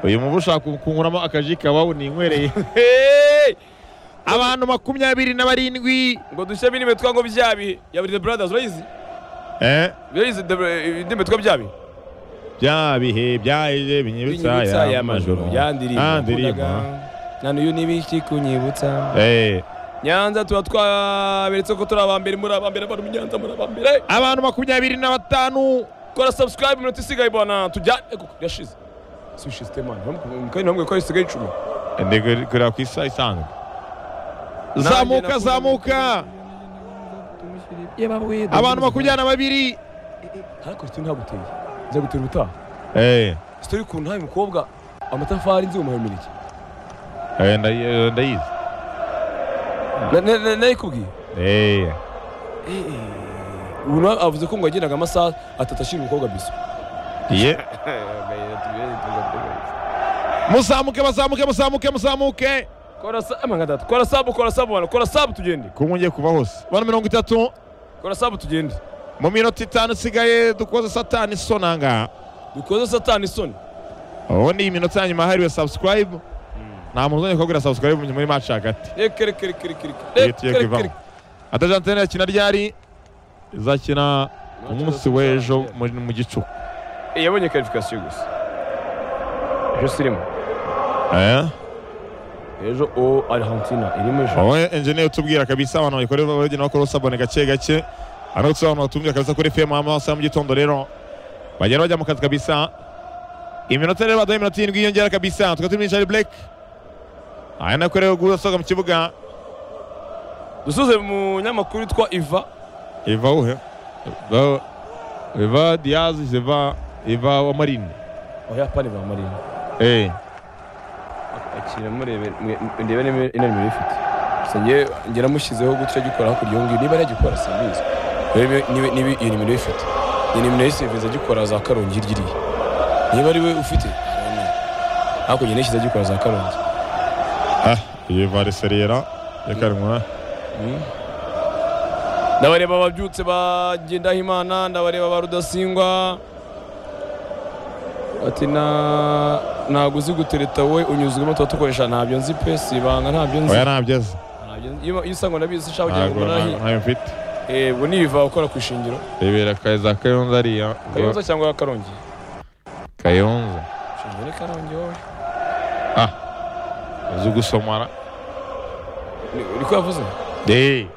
uyu mubu ushaka kunkuramo akaji kawawunywereye abantu makumyabiri na barindwi ngo dushye bino mitwe ngo bya bihe ya buri the brothers urayizi eh urayizi the- indi mitwe bya bihe bya bihe byaje binyibutsa Binyibutsa ya majoro ya ndirimbo ya ndirimbo nakundaga. na n'uyu n'ibiki kunyibutsa eh nyanza tuba twaberetse ko turi abambere muri abambere abantu b'inyanza muri abambere abantu makumyabiri na batanu kora subscribe iminota isigaye bana tujyane kuko yashize si bishize temani kandi namwe ko isigaye icumi ndi kureba ku isa isanzwe zamuka zamuka abantu makumyabiri na babiri ariko sitori ntabwo uteye nza gutera ubutaha eh sitori ukuntu ntawe mukobwa amatafari nzi umuhaye imineke eh, ndayi- ndayizi Na- na- na- nayikubwiye eh ubu nawe avuze ko ngo yagendaga amasaha atatu ashinga umukobwa biso ye muzamuke bazamuke muzamuke muzamuke kora sa- amanga data, kora sabu kora sabu bana kora sabu tugende kumwe ngiye kuba hose abantu mirongo itatu kora sabu tugende mu minota itanu isigaye dukoze satani sonanga dukoze satani isoni ubu ni iminota ya nyuma hariwe subscribe nta muntu uzongeye kubabwira subscribe muri match hagati reka reka reka reka reka ihita iyo reka reka kivamo reka atajantene yakina ryari izakina ku munsi w'ejo muri- mu gicuku Eh, yabonye karifikasiyo gusa ejo sirimo eh ejo o arihantina irimo ejo wowe enjeniyeri utubwira kabisa abantu bayikora bagenda bakora usabone gake gake hano turi abantu batumvira kabisa kuri fm amasaha mu gitondo rero bagenda bajya mu kazi kabisa iminota rero baduha iminota irindwi yiyongera kabisa tukaba turi muri Charlie Blake aya nako rero gusohoka mu kibuga dusuze mu nyamakuru yitwa iva iva uhe Iva- iva diaz iva iva wa marine oya pani bamarina eh akira murebe ndebe niba inaniro ifite gusa njye ngera mushyizeho gutya agikora hakurya yongeye niba aragikora simbizi rebe niba niba iyo nimero ifite iyo nimero yisiveze agikora za karongi hirya iriya niba ari we ufite aroni. hakurya nishyize agikora za karongi ah iyo iva reseriera yakarwa ndabareba ababyutse ba Ngendahimana ndabareba ba Rudasingwa ati na ntabwo uzi gutereta we unyuzwemo tuba dukoresha ntabyo nzi pe si ibanga ntabyo nzi oya ntabyeze Ntabyo nzi. iyo iyo usanga nabizi shaka kugira ngo ntabwo umunara nta- ntayo mfite Eh, ubu niva ukora ku ishingiro bibera kaza kayonza ariya kayonza cyangwa karongi kayonza ishingiro ni karongi wowe uzi gusomara Ni- niko yavuze de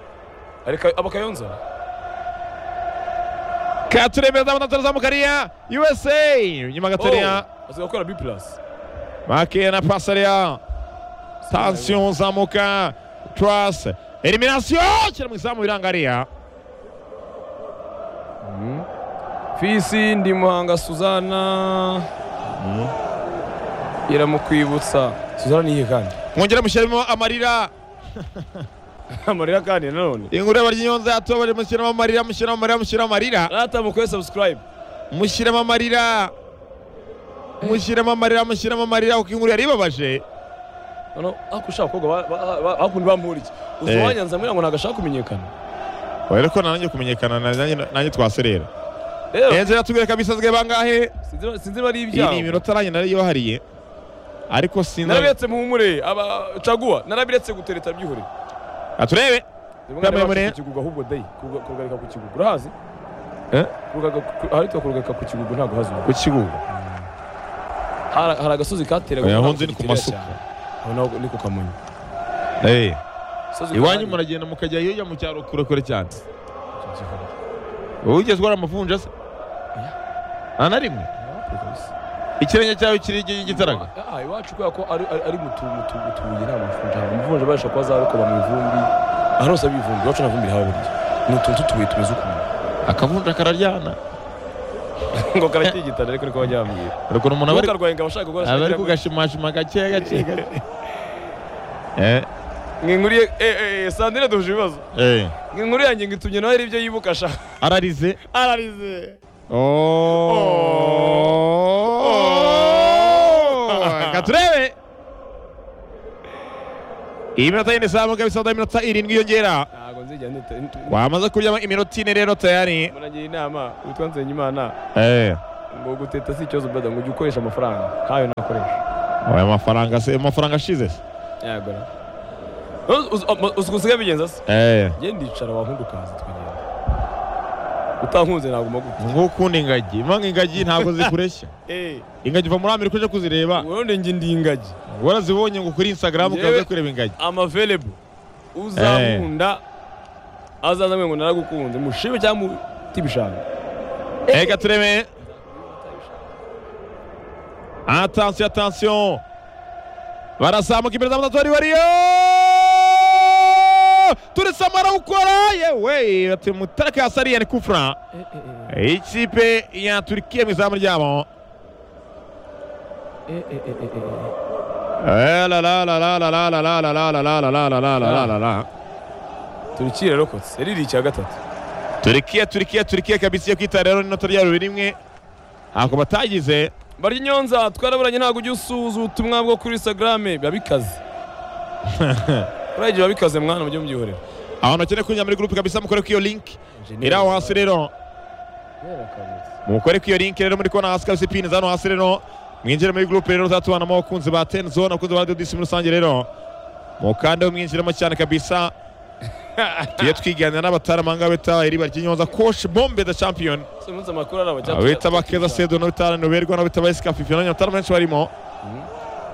ariko aba kayonza katuremeza amatatu azamukariya usa nyuma gatoya Oh, azi gukora b plus makeya na pasariya tansiyo zamuka turase eliminasiyo kira mu izamu birangariya Mhm. fisi ndi muhanga suzana iramukwibutsa suzana niyihe kandi mwongere mushyiremo amarira amarira kandi nanone inkuru y'abaryonyonza yatoba mushyiramo amarira mushyiramo amarira mushyiramo amarira natamukoye subscribe mushyiramo amarira mushyiramo amarira mushyiramo amarira kuko inkuru yari ibabaje none ako ushaka abakobwa ba- ba- ba- hakundi bampura iki uzi Eh. wanyanza mwira ngo ntabwo ashaka kumenyekana rero ko nanjye kumenyekana nanjye nanjye twaserera rero enze ratubwire kabisa zwe bangahe sinzi- sinzi niba ari iyi ni ibyago iminota nanjye nariyihariye ariko sinzi narabiretse muhumure aba caguwa narabiretse gutereta byihorere aturebe Kamemure. kukigugu ahubwo dayi Kuruga- kurugarika ku kigugu urahazi Eh? Kurugaga- ku- ahitwa kurugarika ku kigugu ntabwo hazi umuntu. ku kibuga Hari- hari agasozi kateraga Oya, ntabwo ahonze ni ku giterera masuka. cyane. aho naho ni ku kamonyi Eh, Gasozi iwanyu kahari. muragenda mukajya hirya mu cyaro kure kure cyane Icyo gihugu. wowe ugeze urwara amavunja se nta na rimwe Iwacu kabisa. ikirenge cyawe kiri gitaraga Ah, iwacu kubera ko ari ari- ari mu tu- mu tu- mu tubuye nta mavunja haba amavunja bayasha kuba zarokoba mu ivumbi ahantu hose haba ivumbi iwacu nta vumbi rihaba buriya ni utuntu tw'utubuye tumeze ukuntu akavunja kararyana ngo karatigitana ariko niko bajya bambwira ariko ni umuntu aba ari- ntukarwaye ngo abashaka gukora aba ari sinagira- kugashimashima gake gake gake Eh, nk'inkuriye eh eh sandine duhuje ibibazo eh, inkuru yanjye ngo itumye nawe hari ibyo yibuka sha ararize ararize Oh. katurebe iyi minota yine izamuka bisabaga iminota irindwi yongera ntabwo nzijya nita wamaze kuryama iminota ine rero tayari muragira inama witwa nsenye imana Eh, ngo guteta si ikibazo brother ngo ujye ukoresha amafaranga ntayo nakoresha aya mafaranga se amafaranga ashize se yego usigaye bigenza se Eh, njye ndicara wahunda ukaza tukagenda utankunze naguma gute nk'ukunda ingagi impamvu ingagi ntabwo zikureshya ingagi uva muri amerika uje kuzireba ubundi njye ndi ingagi warazibonye ngo kuri instagram ukaba Yewe. ujya kureba ingagi amavelebo uzankunda azaza ngo naragukunze mushime cyangwa utibishaka reka turebe atansiyo atansiyo barazamuka imbere za batatu bari bariyo turisamo arawukora yewe bati mutaraka yasariye ni kufura ikipe ya turikiya mu izamu ryabo Eh, la la la la la la la la la la la la la la la la la la la turikire yarokotse yaririye icya gatatu turikiya turikiya turikiya kabisa iyo kwita rero n'inota rya bibiri rimwe ntabwo batagize barya inyonza twaraburanye ntabwo ujya usuhuza ubutumwa bwo kuri instagram biba bikaze uragiye biba bikaze mwana mujye mubyihorera abantu bakeneye kwinjira muri gurupe kabisa mukore ko iyo linki iri aho hasi rero mukore ko iyo linki rero muri kubona hasi kabisa ipini zano hasi rero mwinjire muri gurupe rero uzatubanamo abakunzi ba teni zone abakunzi ba radiyo disi muri rusange rero mukandeho mwinjiremo cyane kabisa tujye twiganira n'abataramanga bita iriba ry'inyonza koshi bombe the champion Si umunsi amakuru ari abajya abita bakeza sedo no bitana nuberwa no bitaba esika fifino nyamutara menshi barimo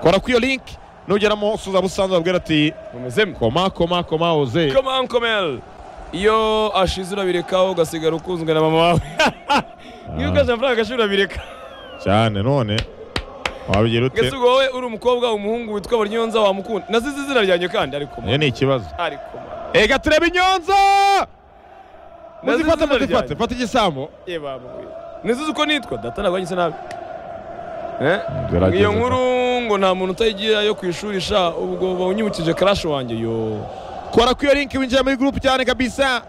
kora ku iyo link nugeramo usuza busanzwe babwira ati mumezemo koma koma koma oze Come on, Komel. iyo ashize urabirekaho ugasigara ukunzwe na mama wawe niyo ugasha amafaranga agashira urabireka cyane none wabigira ute ese ubwo wowe uri umukobwa umuhungu witwa baryonza wamukunda nasize izina ryanjye kandi ariko iyo ni ikibazo ariko ega tureba inyonza Nazize muzifate izina muzifate ryanjye. fata igisambo nisize uko nitwa data ntabwo yanyise nabi Eh? Gerageza iyo pa. nkuru ngo nta muntu utayigira yo ku ishuri sha ubwo bawunyibukije crash wanjye yo kora ku iyo link winjira muri group cyane kabisa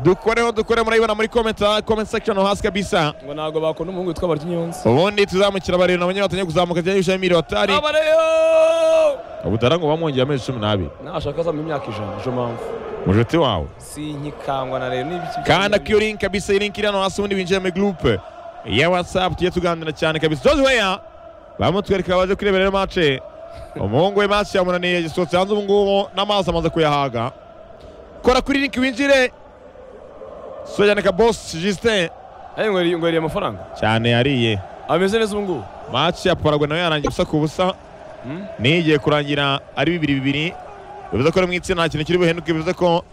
dukoreho dukore murayibona muri comment comment section hasi kabisa ngo ntabwo bakunda umuhungu witwa baryinyonza ubundi tuzamukira barindwi na banyabatanye kuzamuka zijyanye n'ibishami bibiri batari aba rero ubutara ngo bamwongeye amezi cumi n'abiri nashaka azampa imyaka ijana ejo mpamvu mujuti wawe sinkikangwa na rero n'ibiki kanda ku iyo link kabisa iyi link iri hano hasi ubundi winjire muri groupe ya whatsapp tujye tuganira cyane kabisa George Weah barimo twereka baje kurebera rero match umuhungu we match yamunaniye yagisohotse hanze ubu ngubu n'amazi amaze kuyahaga kora kuri link winjire sojaneka boss Justin Hey, ngo yari- ngo yariye amafaranga cyane yariye ameze neza ubu ngubu match ya Paraguay nayo yarangiye ubusa ku busa Hmm? nigiye kurangira ari bibiri bibiri bivuze ko ari mu itsinda nta kintu kiri buhinduke bivuze ko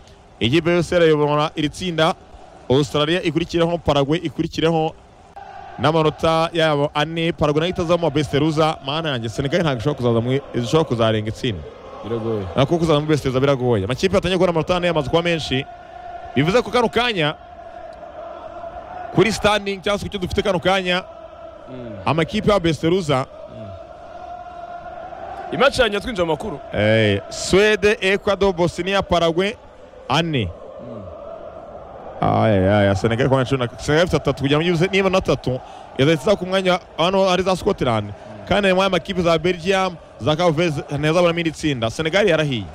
ikipe yose irayobora iri tsinda australia ikurikireho paraguay ikurikireho n'amanota yabo ane paraguay nayo itazamo besiteruza mana yanjye senegal ntabwo ishobora kuzaza mu ishobora kuzarenga itsinda biragoye nako kuzaza muri besiteruza biragoye amakipe yatangiye kubona amanota ane yamaze kuba menshi bivuze ko kano kanya kuri standing cyangwa se ku cyo dufite kano kanya Hmm. amakipe ya besiteruza imaci yanjye twinjira mu makuru Eh, Suede, Ecuador, Bosnia, Paraguay ane ayaya Senegal ku mwanya cumi na- Senegal ifite atatu kugira ngo ijye niba na atatu yazahita iza ku mwanya hano ari za Scotland kandi harimo amakipe za Belgium za Cavez ntazabonamo indi tsinda Senegal yarahiye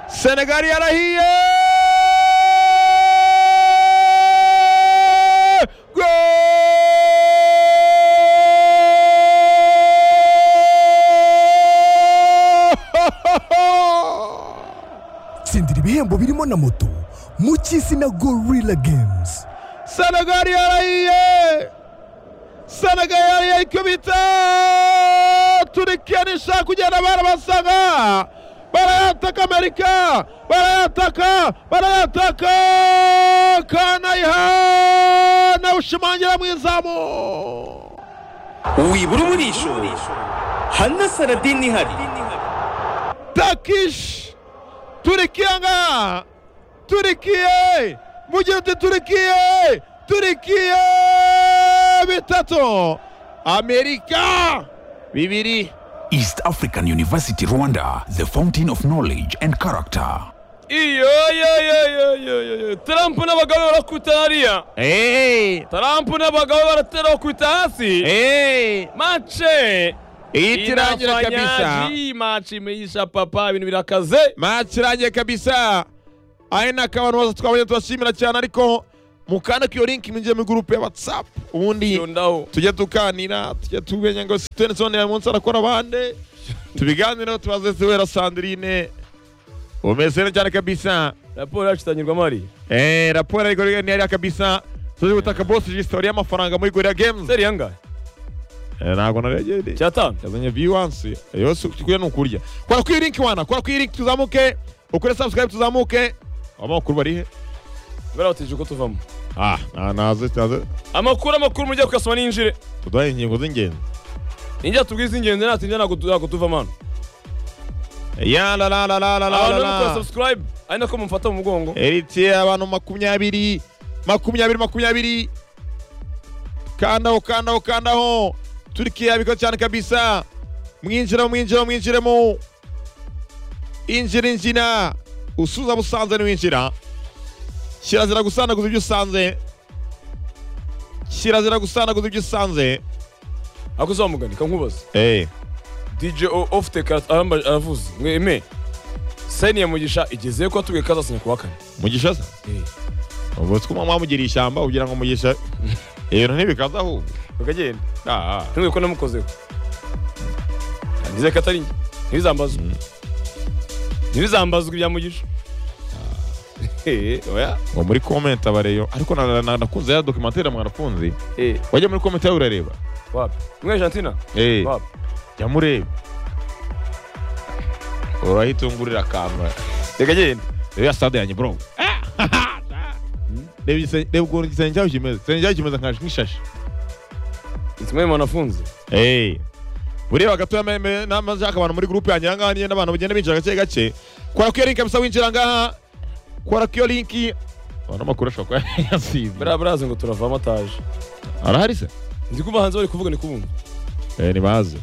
Senegal yarahiye Goal! tsindira ibihembo birimo na moto mu cy'izina gorilla games Senegal yarahiye Senegal yarahiye ikubita Turikiya ntishaka kugenda barabasaga barayataka Amerika barayataka barayataka Kanayiha nawe ushimangira mu izamu wibura umurisho hana saradini ihari Takish Turikiya nga Turikiye mugihe uti Turikiye Turikiye bitatu Amerika bibiri East African University Rwanda, the fountain of knowledge and character. iyoyoyoyoyoyo tarampu n'abagabo be barakubita hariya Hey, tarampu n'abagabo be baratera bakubita hasi hey, mace iyi tirangira kabisa. inafanyaji mace imeisha papa ibintu birakaze Match irangiye kabisa. Ari ni akabantu bose twabonye turashimira cyane ariko mukanda ku iyo link mwinjire muri gurupe ya watsapu ubundi yondaho tujye tukanira tujye tumenya ngo siteni sone uyu munsi arakora abande tubiganireho tubaze ziwera sandrine umeze neza cyane kabisa raporo yacu itangirwamo hariya Eh, raporo ariko ni hariya kabisa tuje gutaka bosi jisitori y'amafaranga muri gorira games seri yangahe Eh, ntabwo naregereye cyatanu yazanye viewance yose kuya ni ukurya kora kuri link wana kora kuri link tuzamuke ukore subscribe tuzamuke amakuru barihe barabatije uko tuvamo ah na- naze naze amakuru amakuru mujya kuyasoma ninjire tudahe ingingo z'ingenzi ninjya tubwize ingenzi natinjya ntabwo tu- ntabwo tuvamo hano ya la la la la la la la abantu bari gukora la subscribe ari nako mumfata mu mugongo Eritrea abantu makumyabiri makumyabiri makumyabiri kandaho kandaho kandaho Turkiya biko cyane kabisa mwinjira mwinjira mwinjiremo injira injira usuza busanze niwinjira kirazira gusanaguza ibyo usanze kirazira gusanaguza ibyo usanze ako uzamuganika nkubaza eh dj O- ofite karate aramba- aravuze mweme sayini ya mugisha igeze ko atubwiye ko azasinya ku wa kane mugisha se Eh. ubwo twuma mwamugira ishyamba ugira ngo mugisha ibintu ntibikaza ahubwo bakagenda ah ntubwiye ko namukozeho nizeye ko atari njye ntibizambazwe ntibizambazwe ibya mugisha Eh, oya ngo muri comment abareyo ariko na- na- na- nakunze ya documentaire mwarakunze Eh, wajya muri comment yawe urareba wapi mwe argentina eh wapi jya mureba urahita ungurira akantu reka genda reba stade yanjye bro Ah! reba igise- reba ukuntu igisenge cyawe kimeze igisenge cyawe kimeze nka- nk'ishashi itumwe mwanafunze Eh. buriya gatoya me- me- namashaka abantu muri groupe yanjye ahangaha niyo n'abantu bagenda binjira gake gake kora ku iyo link kabisa winjira ngaha kora ku iyo link abantu amakuru ashobora kuba yasize buriya barazi ngo turavamo ataje arahari se nzi ko abahanzi bari kuvuga ni kubumva eh nibaze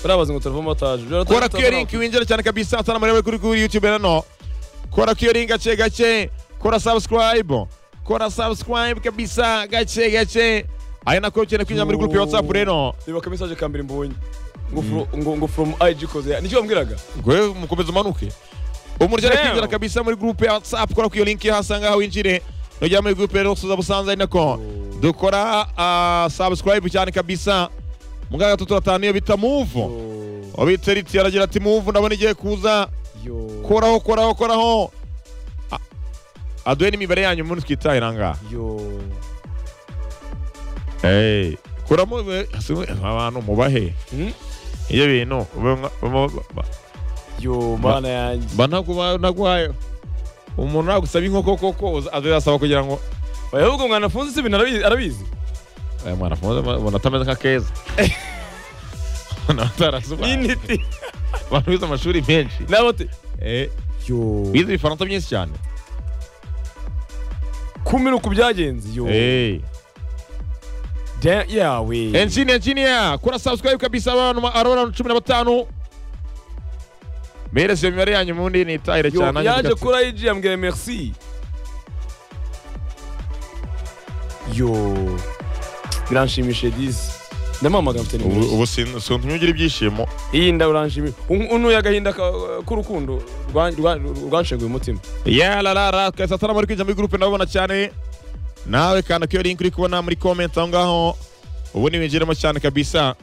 buriya bazi ngo turavamo ataje kora kuri iyo link winjira cyane kabisa atana muri kuri kuri YouTube nano kora kuri iyo link gake gake kora subscribe kora subscribe kabisa gake gake ari nako ukeneye kwinjira muri group ya WhatsApp rero reba ka message ka mbere mbonye ngo fro- ngo ngo from IG koze nicyo bambwiraga gwe mukomeze umanuke umuryango Damn. kwinjira kabisa muri group ya WhatsApp kora kuri iyo link hasanga aho winjire nujya muri group rero suza busanze ari nako dukora ah, subscribe cyane kabisa muganga gatatu turatanu iyo bita move wabitse riti aragira ati move ndabona igiye kuza yo koraho koraho koraho A- aduhe n'imibare yanyu umuntu twitahira ngaha yo Eh, kuramo eh, hasi- abantu mubahe Hmm? ibyo bintu ube mwa- ba- ba- yo mana yanjye ba ntakuba- ntaguhaye umuntu nagusaba inkoko koko uza- azirasaba kugira ngo oya ahubwo mwanafunze si ibintu arabizi- arabizi aya mwana mpuze mbona atameze nka keza Mbona atarasubara. n'intiti abantu bize amashuri menshi n'abote Eh, yo bize ibifaransa byinshi cyane kumira uku byagenze yo Eh. Damn, yawe Engine engineer kora subscribe kabisa abantu ma- arora cumi na batanu Mwereze imibare yanyu mundi nitahire Yo, cyane yaje kuri IG yambwira merci yo biranshimishije disi ndamamaga mfite nimero ye. ubu sintumye ugira ibyishimo iyi nda uranshimishije unuye agahinda ka- k'urukundo rwa- rwa- rwanshenguye umutima ya la la la twese atari muri kwinjira muri groupe ndabona cyane nawe kanda kiyo link uri kubona muri comment aho ngaho ubundi winjiremo cyane kabisa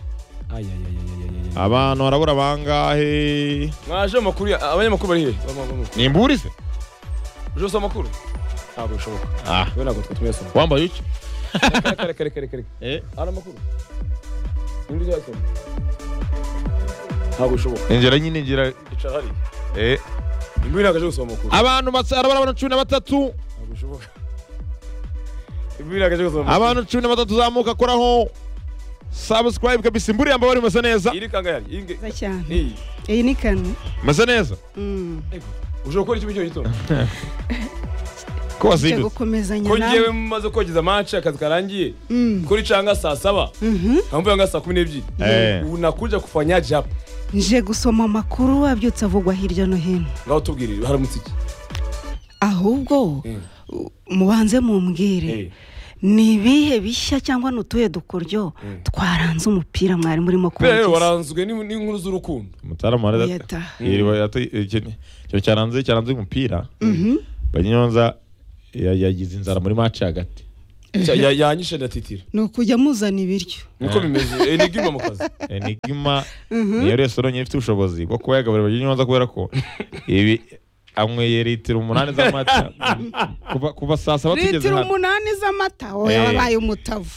Ay, ay, ay, ay, ay, ay, ay. abantu barabura bangahe mwaje amakuru ya- abanyamakuru bari hehe Bama- bama- ni imburi se uje usoma amakuru ntabwo bishoboka Ah. we ntabwo twe tuyasoma wambaye iki reka reka reka reka reka Eh. hari amakuru nibyo uzasoma ntabwo bishoboka injira nyine ngira icara hariya eh imbuga ntabwo aje gusoma amakuru abantu basa- arabura abantu cumi na batatu ntabwo bishoboka imbuga ntabwo aje gusoma amakuru abantu cumi na batatu zamuka koraho subscribe kabisa imburi yamba bari masa neza iri kanga yari iyi nge- nziza cyane iyi iyi ni kane masa neza Mm. ushobora gukora iki muri kino gitondo ko cyo wasidutse gukomezanya ko nawe ngewe maze kogeza match akazi karangiye Mm. kuri canga saa saba nkamvuga nga saa kumi n'ebyiri Eh. ubu nakuja kufanya japo nje gusoma amakuru abyutse avugwa hirya no hino ngaho tubwirire haramutse iki ahubwo Mm. u- mubanze mumbwire Eh. ni ibihe bishya cyangwa ni utuhe dukoryo twaranze umupira mwari murimo kubera rero kubagezaho waranzwe n'in- n'inkuru z'urukundo mutaramu wari Yata. iriba yata- iki- icyo cyaranze cyaranze umupira banyonza ya- yagize inzara muri match hagati Cya- ya- yanyishe ndatitira ni ukujya muzana ibiryo niko bimeze enigma mu kazi enigma niyo resitora nyine ifite ubushobozi bwo kuba yagaburira abagenyi neza kubera ko ibi anyweye litiro umunani z'amata kuva kuva saa saba tugeze litiro hano umunani z'amata Eh. oya wabaye umutavu